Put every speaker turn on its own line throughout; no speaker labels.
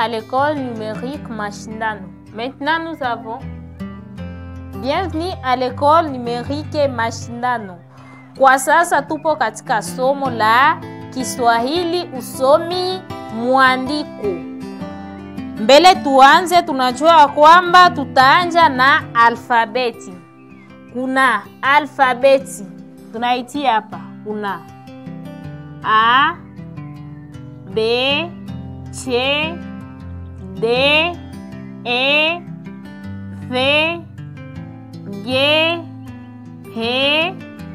à l'école numérique Mashindano. Maintenant, nous avons Bienvenue à l'école numérique Mashindano. Kwa sasa tupo katika somo la Kiswahili usomi mwandiko. Mbele tuanze, tunajua kwamba tutaanja na alfabeti. Kuna alfabeti tunaitia hapa, kuna A, B, C, D, E, F, G, H,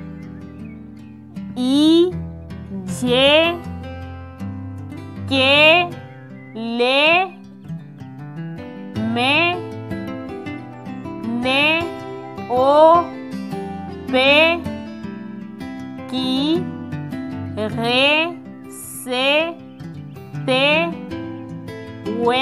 I, J, K, L, M, N, O, P, Q, R, C, T, W,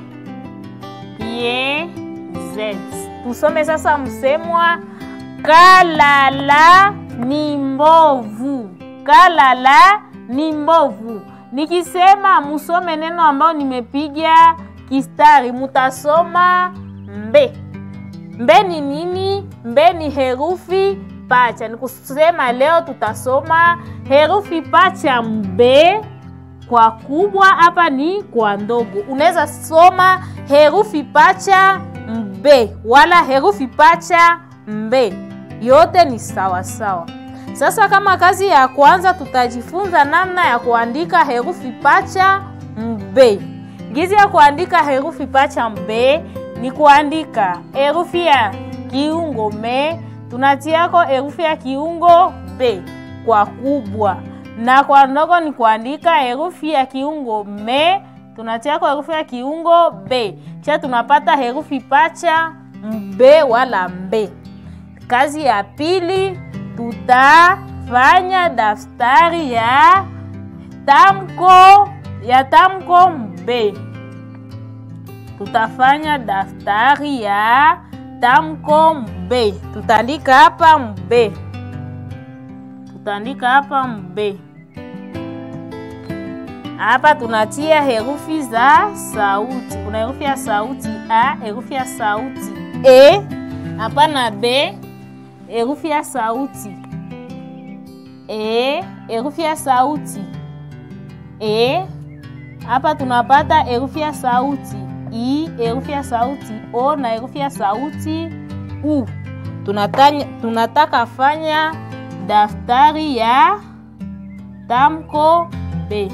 Y, Z. Tusome sasa msemwa kalala ni mbovu. Kalala ni mbovu. Nikisema musome neno ambayo nimepiga kistari, mutasoma mbe. Mbe ni nini? Mbe ni herufi pacha. Ni kusema leo tutasoma herufi pacha mbe kwa kubwa, hapa ni kwa ndogo. Unaweza soma herufi pacha mbe wala herufi pacha mbe, yote ni sawa sawa. Sasa kama kazi ya kwanza, tutajifunza namna ya kuandika herufi pacha mbe. Gizi ya kuandika herufi pacha mbe ni kuandika herufi ya kiungo me, tunatiako herufi ya kiungo be kwa kubwa, na kwa ndogo ni kuandika herufi ya kiungo me tunatiako herufi ya kiungo be, kisha tunapata herufi pacha mbe wala mbe. Kazi ya pili tutafanya daftari ya tamko ya tamko mbe. Tutafanya daftari ya tamko mbe, tutaandika hapa mbe, tutaandika hapa mbe. Hapa tunatia herufi za sauti. Kuna herufi ya sauti a, herufi ya sauti e, hapa na b, herufi ya sauti e, herufi ya sauti e. Hapa tunapata herufi ya sauti i, herufi ya sauti o na herufi ya sauti u. Tunatanya, tunataka fanya daftari ya tamko b.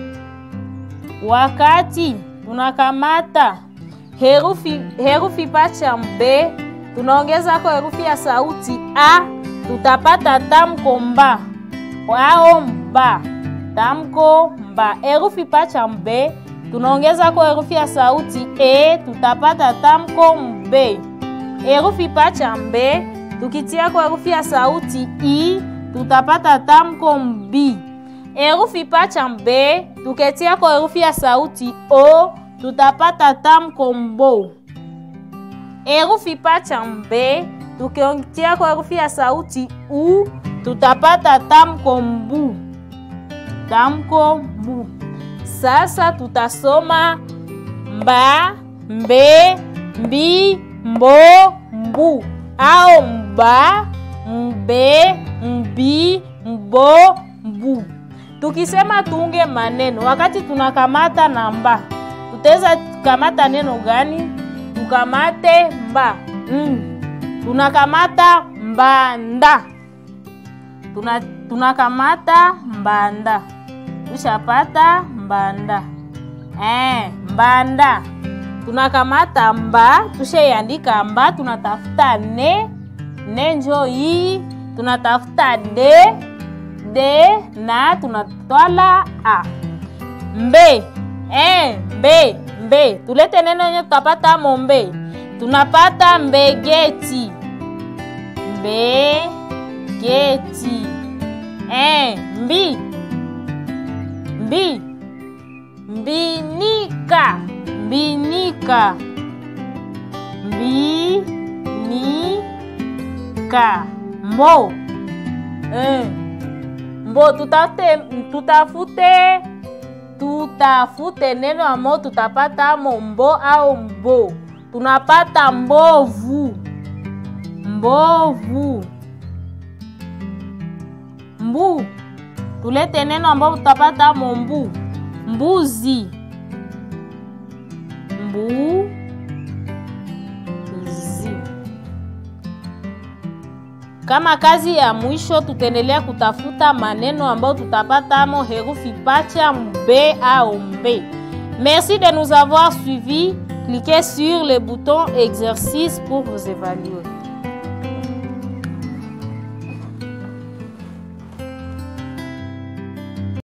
Wakati tunakamata herufi herufi pacha mbe, tunaongeza kwa herufi ya sauti a, tutapata tamko mba ao mba, tamko mba. Herufi pacha mbe, tunaongeza kwa herufi ya sauti e, tutapata tamko mbe. Herufi pacha mbe, tukitia kwa herufi ya sauti i, tutapata tamko mbi. Herufi pacha mbe tuketia kwa herufi ya sauti o tutapata tamko mbo. Herufi pacha mbe tukitia kwa herufi ya sauti u tutapata tamko mbu. Tamko mbu. Sasa tutasoma mba, mbe, mbi, mbo, mbu au mba, mbe, mbi, mbo, mbu. Tukisema tuunge maneno wakati tunakamata namba, tutaweza kamata neno gani? Tukamate mba mm. Tunakamata mbanda, tuna tunakamata mbanda, tushapata mbanda eh, mbanda. Tunakamata mba, tushaiandika mba, tunatafuta ne ne, njo hii tunatafuta de de na tunatwala a mbe e, mbe mbe. Tulete neno yenye tutapata mo mbe, tunapata mbegeti mbegeti e, mbi mbi mbinika mbinika mbinika mbo e. Mbo tutafute, tutafute tutafute neno ambao tutapata mo mbo au mbo tunapata mbovu mbovu mbu tulete neno ambao tutapata mo mbu mbuzi mbuzi kama kazi ya mwisho tutaendelea kutafuta maneno ambayo tutapatamo herufi pacha mbe au mbe merci de nous avoir suivis cliquez sur le bouton exercice pour vous évaluer